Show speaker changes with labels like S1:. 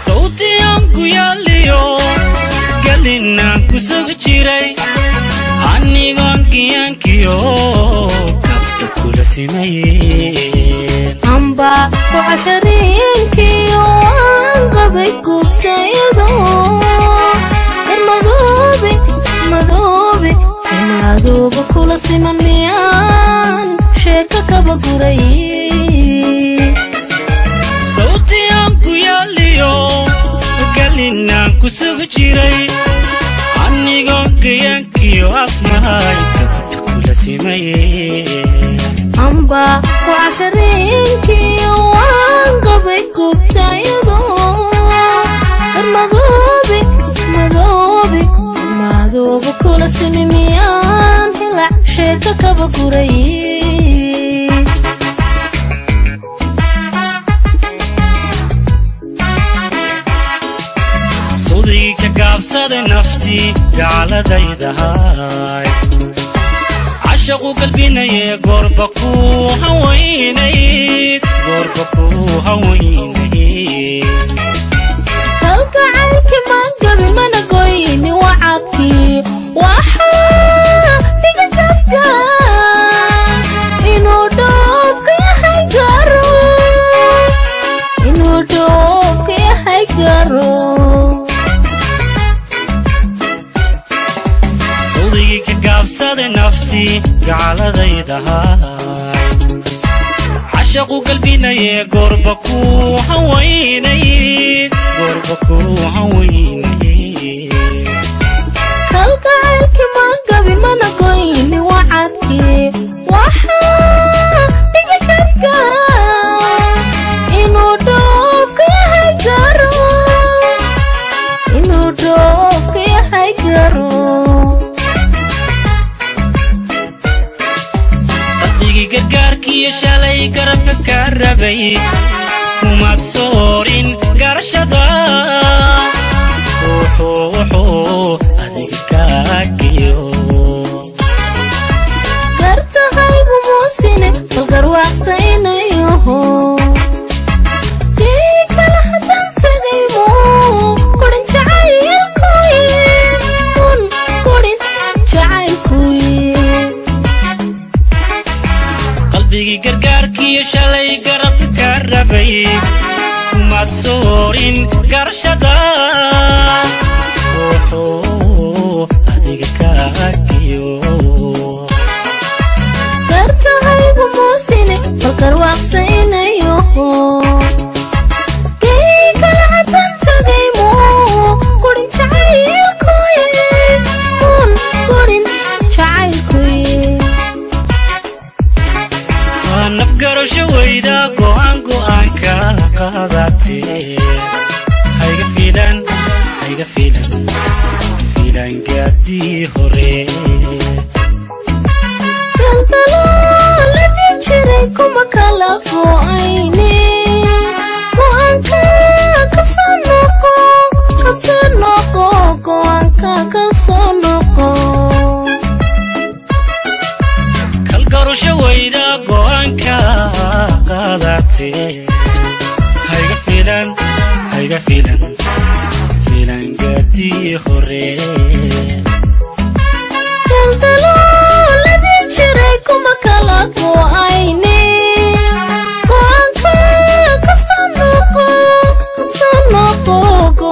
S1: sawtiyan ku yaaliyo galinaan ku sugi jiray anigoon kiyankiyo kabdha kula simayeen
S2: amba ku cashariinkiyo waan qabay gubtayado dar madoobe madoobe madooba kula siman miyaan sheeko kaba guray
S1: sawtiyan ku yaaliyo galinaan ku sugi jiray anigoon kiyankiyo asmahay kabdha kula simayeen
S2: amba ku cashariinkiyo waan qabay gubtayado dar madoobe madoobe madooba kula simi miyaan hilac sheeko kaba guray
S1: sawdigii ka gaabsaday naftii gaaladaydahay cashaqu galbinaye goorba ku hawaynayd goorba ku hawaynayd
S2: kalgacaylki maan gabin mana goyni wacadkii waxaa dhiga kafka inuu dhoofka yahay garo inuu dhoofka yahay garo
S1: sawdigii ka gaabsaday naftii gaaladaydahay cashaqu galbinaye goorba ku hawaynayd goorba ku hawaynayd
S2: kalgacaylki maan gabin mana goyni wacadkii waxaa dhiga kafka inuu dhoofka yahay garo inuu dhoofka yahay garo
S1: qalbigii gargaarkiiyo shalay garabka ka rabay kumaad soorin garashada wuxuu wuxuu adiga kaagiyo
S2: gartahaygu muusine balgarwaaqsaynayoho dii kale haddaan tegaymo kurin jacaylkuye un kurin jacaylkuye
S1: qalbigii gargaarkiiyo shalay garabka ka rabay kumaad soorin garashada wuxuu adiga kaagiyo
S2: gartahaygu muusine balgarwaaqsaynayoho dii kale haddaan tegaymo kurin jacaylkuye un kurin jacaylkuye
S1: waa nafgarasho weyda go'aan go'aanka qaadatee hayga fiilan hayga fiilan fiilan gaadii hore
S2: galgalooladii jiray kuma kala go'ayne go'aanka kasoo noqo kasoo noqo go'aanka kasoo noqo
S1: kalgarasho weyda go'aanka qaadatee hayga fiilan hayga fiilan fiilan gaadii hore
S2: galgalooladii jiray kuma kala go'ayne go'aanka kasoo noqo kasoo noqo